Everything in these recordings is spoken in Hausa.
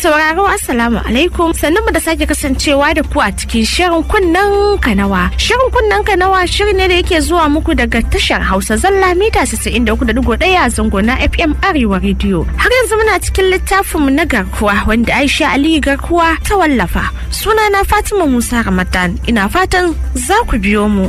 sauraro assalamu alaikum sannan mu da sake kasancewa da ku a cikin shirin kunnen kanawa. Shirin kunnen kanawa shiri ne da yake zuwa muku daga tashar Hausa zalla mita 93.1 zango na FM Arewa Radio. Har yanzu muna cikin littafinmu na garkuwa wanda Aisha Aliyu garkuwa ta wallafa. Sunana Fatima Musa Ramadan ina fatan za ku biyo mu.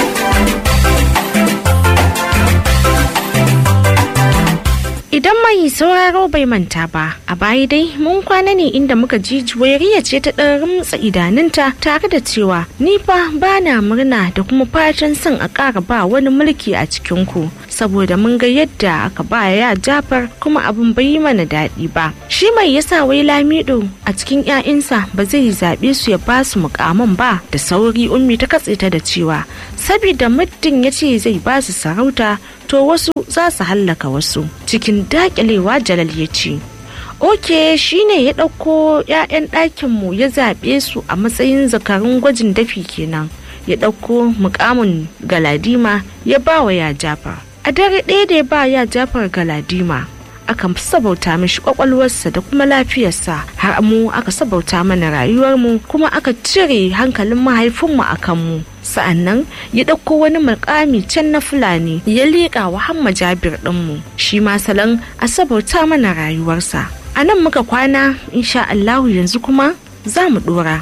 Idan mai sauraro bai manta ba, a baya dai mun kwana ne inda muka ji juwairiya ce ta ɗan rumtsa idanunta tare da cewa ni fa ba na murna da kuma fatan son a ƙara ba wani mulki a cikinku. Saboda mun ga yadda aka ba ya Jafar kuma abin bai yi mana daɗi ba. Shi mai yasa wai Lamido a cikin 'ya'yansa ba zai zaɓe su ya ba su mukaman ba da sauri ummi ta katse ta da cewa sabida muddin ya ce zai ba su sarauta to wasu za su hallaka wasu cikin dakilewa jalal ya ce oke shine ya ɗauko 'ya'yan ɗakinmu ya zaɓe su a matsayin zakarun gwajin dafi kenan ya ɗauko mukamin galadima ya ba wa ya jafar a dare ɗaya da ya ba ya jafar galadima aka sabauta mishi kwakwalwarsa da kuma lafiyarsa har mu aka sabauta mana rayuwarmu kuma aka cire hankalin mahaifinmu a kanmu sa'annan ya ɗauko wani mukami can na fulani ya liƙa wa hamma jabir ɗinmu shi ma salon a sabauta mana rayuwarsa a nan muka kwana insha Allahu yanzu kuma za mu ɗora.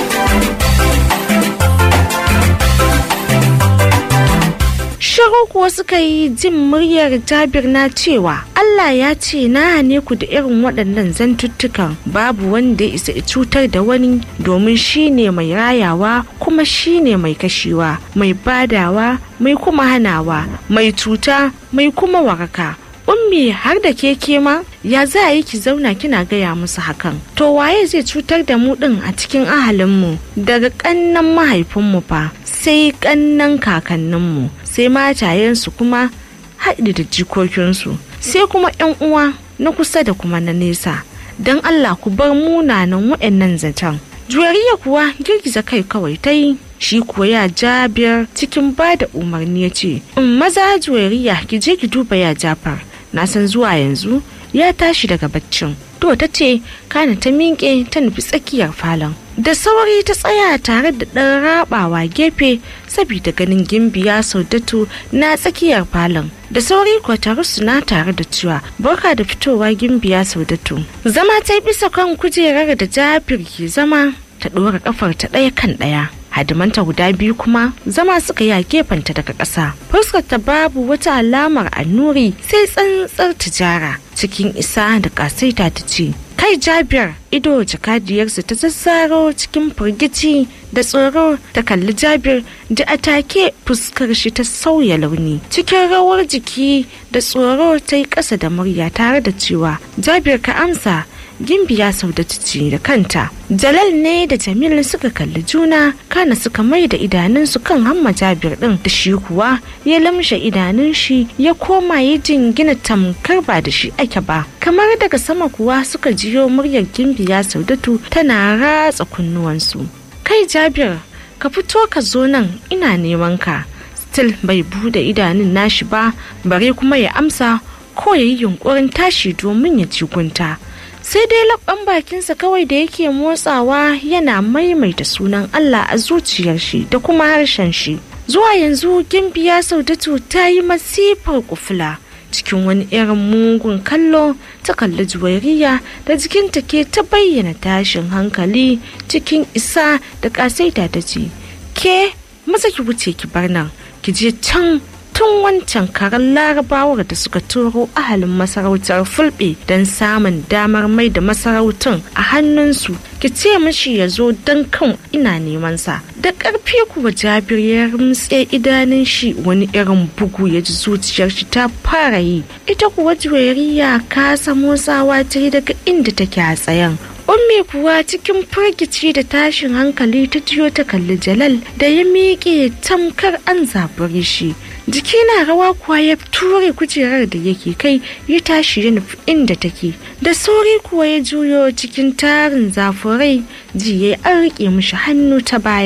Shiru kuwa suka yi jin muryar Jabir na cewa Allah ya ce na hane ku da irin waɗannan zantuttukan babu wanda ya isa cutar da wani domin shi ne mai rayawa kuma shi ne mai kashewa mai badawa mai kuma hanawa mai cuta mai kuma waraka. ummi har da keke ma ya za a yi ki zauna kina gaya musu hakan to waye zai cutar da mu din a cikin ahalinmu daga kannan mahaifinmu fa sai kannan kakanninmu sai matayensu kuma haɗi da jikokinsu sai kuma yan uwa na kusa da kuma na nesa don allah ku bar munanan waɗannan zaton juwariya kuwa girgiza kai kawai ta yi shi kuwa ya jabir cikin ba da umarni ya ce in maza juwariya ki je ki duba ya jafar na san zuwa yanzu ya tashi daga baccin to ta ce kana ta miƙe ta nufi tsakiyar falon da sauri ta tsaya tare da ɗan rabawa gefe saboda ganin gimbiya saudatu na tsakiyar falon da sauri kuwa ta rusuna tare da cewa barka da fitowa gimbiya saudatu zama ta bisa kan kujerar da jabir ke zama ta ɗora kafar ta ɗaya kan ɗaya hadimanta guda biyu kuma zama suka yi a gefenta daga ƙasa fuskar ta babu wata alamar annuri sai tsantsar tijara cikin isa da ƙasaita ta ce kai jabir ido jakadiyarsa ta zazzaro cikin firgici da tsoro ta kalli jabir da atake fuskar shi ta sauya launi cikin rawar jiki da tsoro ta yi ƙasa da murya tare da cewa jabir ka amsa gimbiya saudatu ce da kanta jalal ne da jamil suka kalli juna kana suka mai da idanunsu kan hamma jabir din da shi kuwa ya lamshe idanun shi ya koma ya jingina tamkar ba da shi ake ba kamar daga sama kuwa suka jiyo muryar gimbiya saudatu tana ratsa kunnuwansu kai jabir ka fito ka zo nan ina neman ka still bai bude idanun nashi ba bare kuma ya amsa ko ya yi yunkurin tashi domin ya ci gunta sai dai labban bakinsa kawai da yake motsawa yana maimaita sunan Allah a zuciyar shi da kuma harshen shi zuwa yanzu gimbiya saudatu ta yi masifar kufula cikin wani irin mugun kallo ta kalli juwairiya da jikinta ke ta bayyana tashin hankali cikin isa da kasaita ta ce ke maza ki wuce ki bar nan ki je can tun wancan karen larabawar da suka turo ahalin masarautar fulbe don samun damar mai da masarautun a hannunsu ki ce mashi ya zo don kan ina neman sa da ƙarfi kuwa jabir ya rumtse idanun shi wani irin bugu ya ji zuciyar shi ta fara yi ita kuwa juwariya kasa motsawa ta yi daga inda take a tsayen ummi kuwa cikin firgici da tashin hankali ta jiyo ta kalli jalal da ya miƙe tamkar an zaburi shi jiki na rawa kuwa ya ture kujerar da yake kai ya tashi ya nufi inda take da sauri kuwa ya juyo cikin tarin zafurai ji ya an riƙe mishi hannu ta baya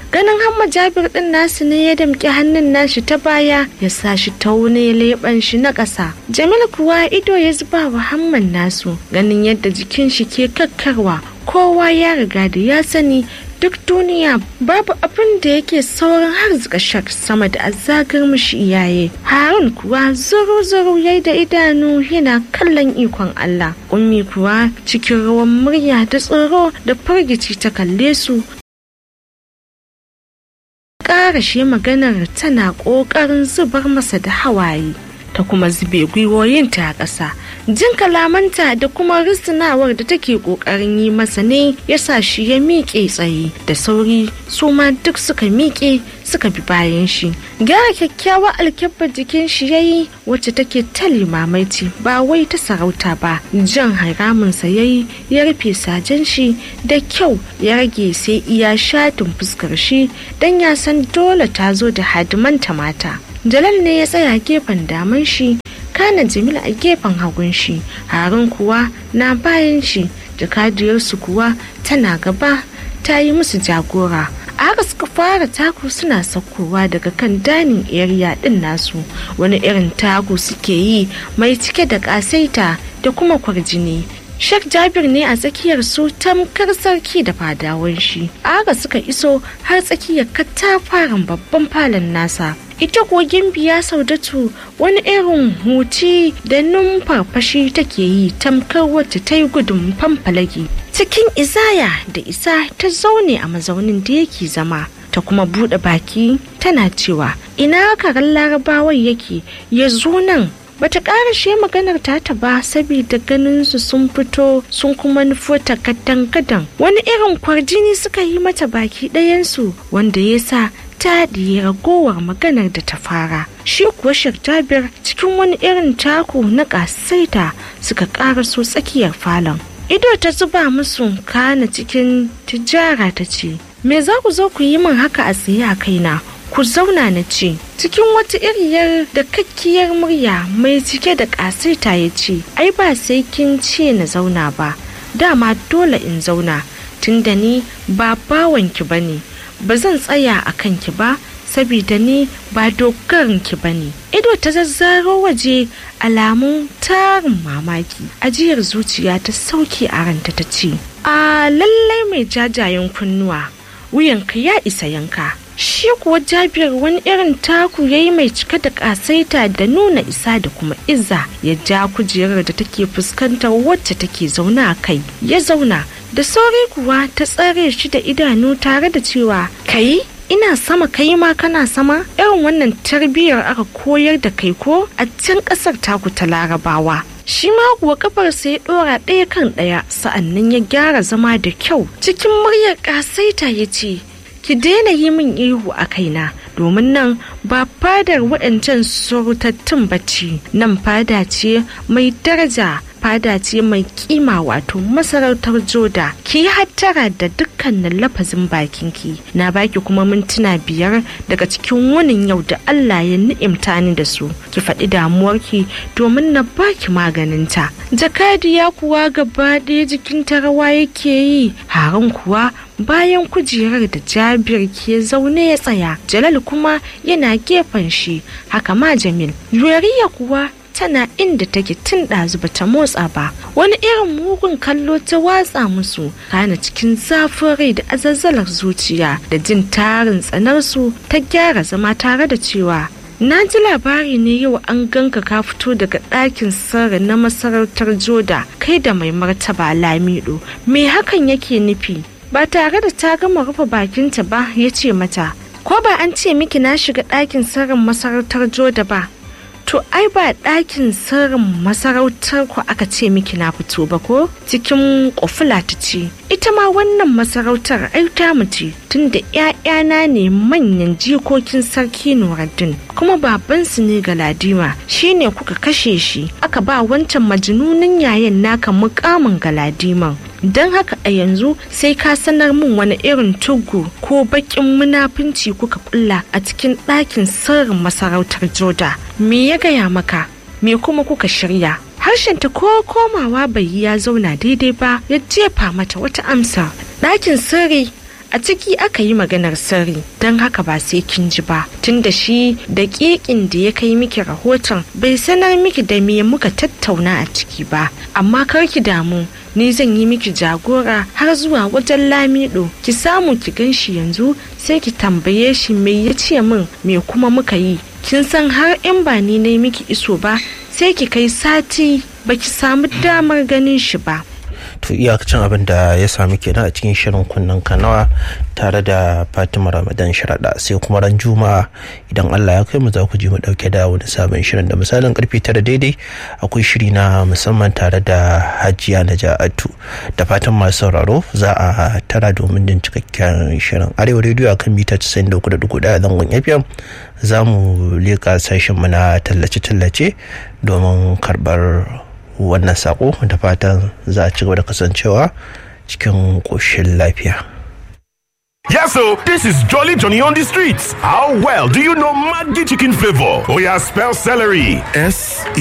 ganin hamma jabir din nasu ne ya damƙi hannun nashi ta baya ya sa shi taune leɓen shi na ƙasa jamil kuwa ido ya zuba wa hamman nasu ganin yadda jikin shi ke kakkarwa kowa ya riga da ya sani duk duniya babu abin da yake saurin har shak sama da azagar mishi iyaye harun kuwa zuru zuru ya da idanu yana kallon ikon allah ummi kuwa cikin rawan murya da tsoro da firgici ta kalle su ƙarashe maganar tana ƙoƙarin zubar masa da hawaye ta kuma zube gwiwoyinta a ƙasa jin kalamanta da kuma risinawar da take ƙoƙarin yi masa ne ya sa shi ya miƙe tsaye da sauri su ma duk suka miƙe suka bi bayan shi gyara kyakkyawa alkyabbar jikin shi ya yi wacce take ta limamaici ba wai ta sarauta ba jan haraminsa ya yi ya rufe sajen shi da kyau ya rage sai iya shatin fuskar shi don ya san dole ta zo da hadimanta mata Jalal ne ya tsaya gefen daman shi, kana Jamil a gefen hagun shi, Harun kuwa na bayan shi, jakadiyarsu kuwa tana gaba ta yi musu jagora. Aka suka fara taku suna saukowa daga kan danin area din nasu wani irin taku suke yi mai cike da kasaita da kuma kwarjini Sheikh Jabir ne a tsakiyar su tamkar sarki da fadawan shi. Aga suka iso har tsakiyar katafaren babban falon nasa. Ita kuwa gimbiya Saudatu wani irin huci da numfarfashi take yi tamkar wacce ta yi gudun famfalaki. Cikin izaya da isa ta zaune a mazaunin da yake zama. ta kuma buɗe baki tana cewa ina karan larabawan yake ya zo nan bata karashe maganar tata ba saboda ganin su sun fito sun kuma nufo ta kadan wani irin kwarjini suka yi mata baki ɗayansu wanda ya sa ta ɗiye ragowar maganar da ta fara shi kuwa Jabir cikin wani irin taku na ƙasaita suka ƙaraso tsakiyar falon ido ta zuba musu kana cikin tijara ta ce me za ku zo ku yi min haka a tsaye a kaina ku zauna na ce cikin wata iriyar da kakkiyar murya mai cike da ƙasaita ya ce ai ba sai kin ce na zauna ba dama dole in zauna tunda ni ba bawanki ba ne ba zan tsaya a kanki ba sabida ni ba dogarinki ba ne ido ta zazzaro waje alamun tarin mamaki ajiyar zuciya ta sauke a ranta ta ce a lallai mai jajayen kunnuwa wuyanka ya isa yanka shi kuwa jabir wani irin taku ya yi mai cike da kasaita da nuna isa da kuma izza ya ja kujerar da take fuskantar wacce take zaune a kai ya zauna da sauri kuwa ta tsare shi da idanu tare da cewa kai ina sama kai ma kana sama irin wannan tarbiyyar aka koyar da kai ko a can kasar taku ta larabawa shi ma kuwa kafarsa ya dora ɗaya kan ɗaya sa'annan ya gyara zama da kyau cikin muryar ƙasaita ya ce ki daina yi min ihu a kaina domin nan ba fadar waɗancan surutattun bacci nan fada ce mai daraja fada ce mai kima wato masarautar joda ki yi hattara da dukkanin lafazin bakinki na baki kuma mintuna biyar daga cikin wunin yau da allah ya ni'imta ni da su ki faɗi damuwarki domin na baki maganinta jakadiya kuwa gaba ɗaya jikinta rawa yake yi haran kuwa bayan kujerar da jabir ke zaune ya tsaya jalal kuma yana gefen shi haka ma jamil yuriya kuwa tana inda take tun ɗazu bata motsa ba wani irin mugun kallo ta watsa musu kana cikin zafin rai da azazzalar zuciya da jin tarin tsanarsu ta gyara zama tare da cewa na ji labari ne yau an ganka ka fito daga ɗakin sarri na masarautar joda kai da mai martaba lamido me hakan yake nufi ba tare da ta gama rufe bakinta ba ya ce mata ko ba an ce miki na shiga ɗakin sirrin masarautar joda ba to ai ba ɗakin sirrin masarautar ku aka ce miki na fito ba ko cikin kofula ta ce ita ma wannan masarautar ai ta mace tunda ƴaƴana ne manyan jikokin sarki Nuruddin kuma babansu ne Galadima shine kuka kashe shi aka ba wancan majnunin yayin naka mukamin Galadiman don haka a yanzu sai ka sanar min wani irin tugu ko bakin munafunci kuka kulla a cikin ɗakin sirrin masarautar joda me ya gaya maka me kuma kuka shirya harshenta ko komawa bai yi ya zauna daidai ba ya jefa mata wata amsa ɗakin sirri a ciki aka yi maganar sirri don haka ba sai kin ji ba tunda shi da ƙiƙin da ya kai miki rahoton bai sanar miki da me muka tattauna a ciki ba amma kar ki damu ni zan yi miki jagora har zuwa wajen lamido ki samu ki gan shi yanzu sai ki tambaye shi me ya ce min me kuma muka yi kin san har in ba ni na yi miki iso ba sai ki kai sati baki samu damar ganin shi ba to iyakacin abin da ya sami kenan a cikin shirin kunnen kanawa tare da fatima ramadan sharaɗa sai kuma ran juma'a idan allah ya kai mu za ku ji mu ɗauke da wani sabon shirin da misalin karfe tara daidai akwai shiri na musamman tare da hajiya na ja'atu da fatan masu sauraro za a tara domin jin cikakken shirin arewa rediyo a kan mita 93.1 zangon fm za mu leƙa sashen mu na tallace-tallace domin karɓar wannan sako da fatan za a ci gaba da kasancewa cikin ƙoshin lafiya. Yes, so this is Jolly Johnny on the streets. How well do you know Maggi chicken flavor? Oh yeah, spell celery. S